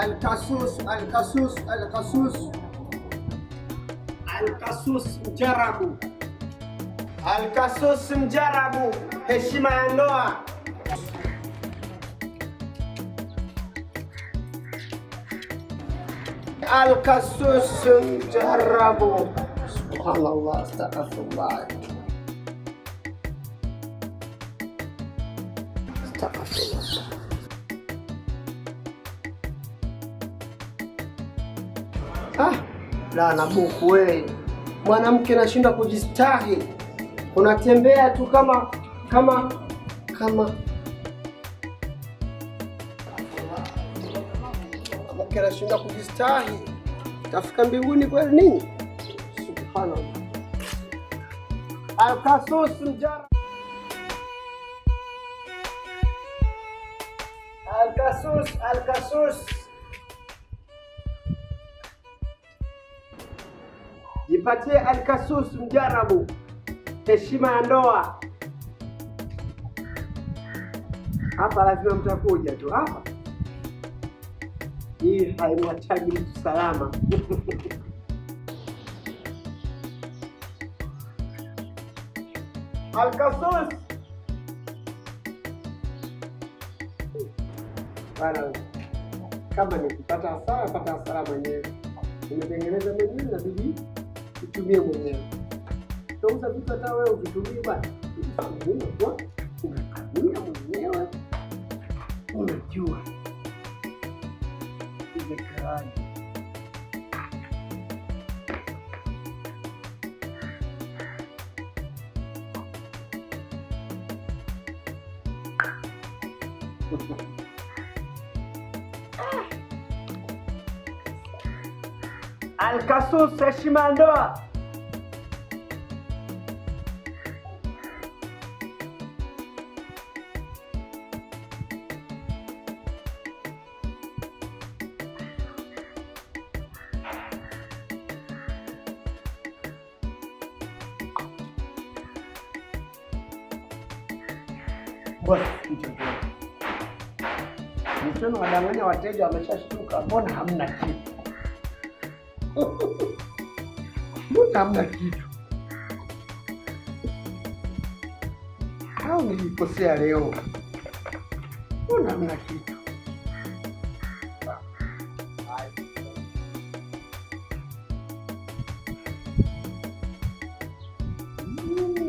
Alkasus, Alkasus, Alkasus, Alkasus mjarabu, Alkasus mjarabu, heshima ya ndoa. Alkasus mjarabu. Subhanallah, astaghfirullah. Astaghfirullah. Ah, la nabuku we, mwanamke nashindwa kujistahi, unatembea tu kama kama kama mwanamke anashindwa kujistahi, tafika mbinguni kweli nini? Subhanallah. Alkasus mjara Alkasus, Alkasus. Jipatie Alkasus mjarabu, heshima ya ndoa. Hapa lazima mtakuja tu hapa, hii haimwachaji mtu salama. Alkasus bana, kama nikipata hasara, pata hasara mwenyewe. Nimetengeneza mwenyewe, inabidi utumie mwenyewe. Utauza vitu hata wewe uvitumii bwana, unakuwa unakamia mwenyewe, unajua imekaaje. Alkasus, heshima ya ndoa. Bwana, mchana wadanganya wateja wameshashtuka, mbona hamna kitu? Mbona hamna kitu? Au nilikosea leo? Mbona hamna kitu? Mm.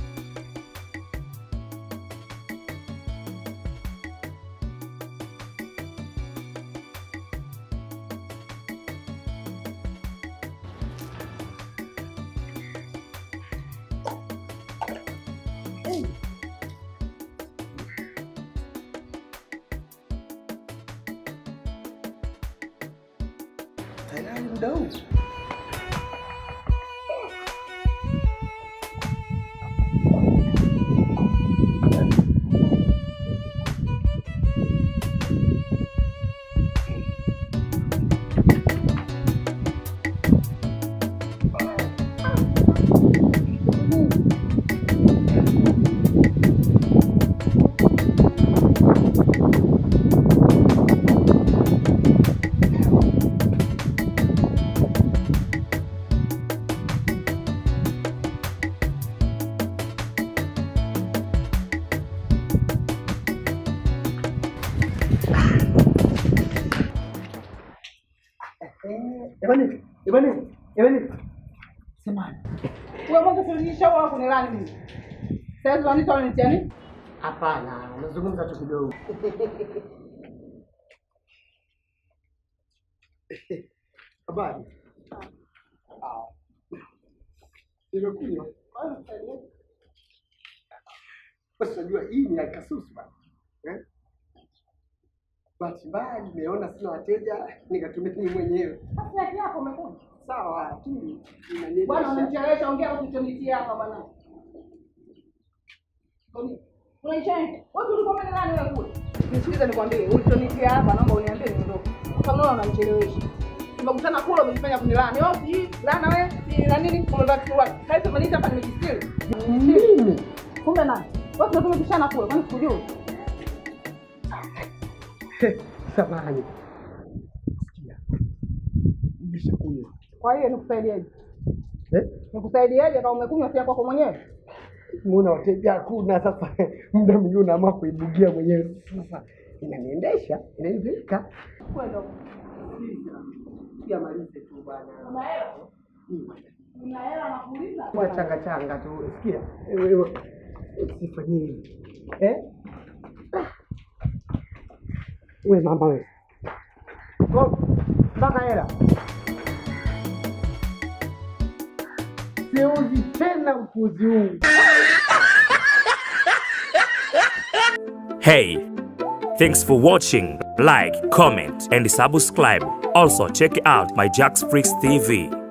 Tayari muda huu Jamani, jamani, jamani. Samahani. Wewe mwanzo tulinisha wao kunilani mimi. Sasa wanita wananitia nini? Hapana, nazungumza tu kidogo. Habari. Ah. Nimekunywa. Basi unajua hii ni alkasusu bana. Eh? Bahati mbaya nimeona sina wateja nikatumia mimi mwenyewe. Sasa yake yako umekuja. Sawa, lakini Bwana inanielewesha. unanichelewesha ongea au tuchonitia hapa bwana. Toni. Unaichenga. Wewe ulikuwa umeenda nani wewe kule? Nisikilize nikwambie, ulichonitia hapa naomba uniambie niondoke. Sasa unaona unanichelewesha. Tumekutana kule umejifanya kunilani. Wewe si lana wewe, si na nini? Kumbe kiwa. Kaisa manita hapa nimejistiri. Mimi Kumbe nani? Wewe tunataka tumepishana kule, kwani sikujui? samahani. Kwa hiyo nikusaidieje? Eh? Nikusaidieje kama umekunywa si ya kwako mwenyewe? Muona wateja hakuna, sasa muda mwingine unaamua kuibugia mwenyewe. Sasa inaniendesha, inanipeleka. Kwenda. Yamalize tu bwana. Una hela? Una hela nakuuliza? Kwa changa changa tu. Sikia, wewe usifanyie hivi. Eh? Ah. We mama we. Ko mpaka hela. Siuzi tena upuzi huu. Hey, thanks for watching. Like, comment, and subscribe. Also, check out my Jax Freaks TV.